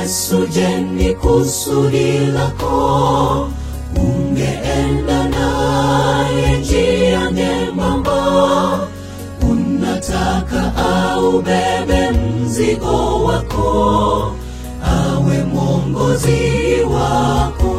Yesu, je, ni kusudi lako? Ungeenda naye njia nyembamba, unataka aubebe mzigo wako, awe mwongozi wako.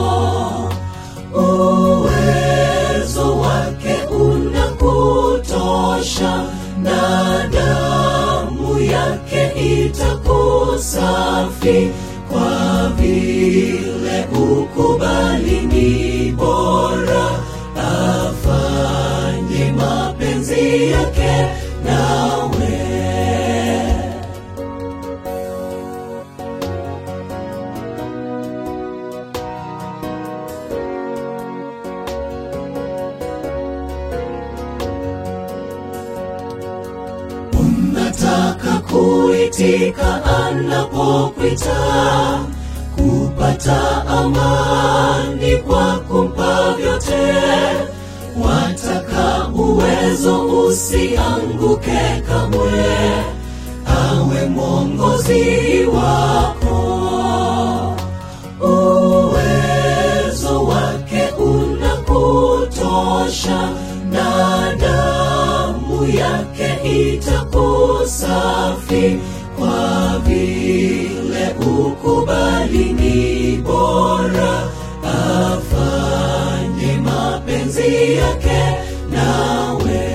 Uwezo wake unakutosha, na damu yake itakusafi, kwa vile ukubali ni bora, afanye mapenzi yake nawe. Unataka kuitika anapokwita, kupata amani kwa kumpa vyote. Wataka uwezo usianguke kamwe, awe mwongozi wako. Uwezo wake unakutosha, na damu yake itakusafi, kwa vile ukubali ni bora, afanye mapenzi yake nawe.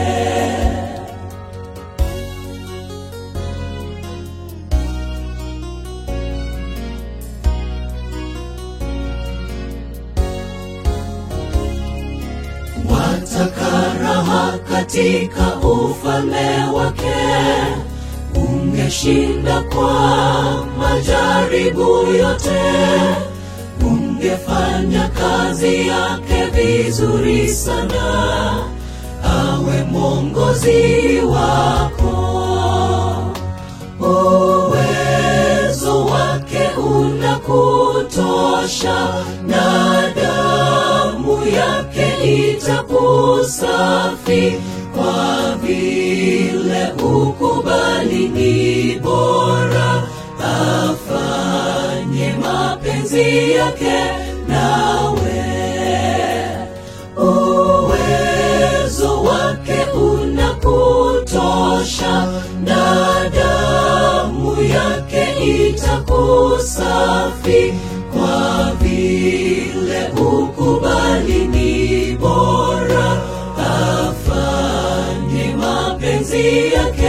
Wataka raha katika ufalme wake, ungeshinda kwa majaribu yote, ungefanya kazi yake vizuri sana, awe mwongozi wako. Uwezo wake unakutosha, na damu yake itakusafi, kwa vile ukubali ni bora, afanye mapenzi yake nawe. Uwezo wake unakutosha, na damu yake itakusafi, kwa vile ukubali ni bora, afanye mapenzi yake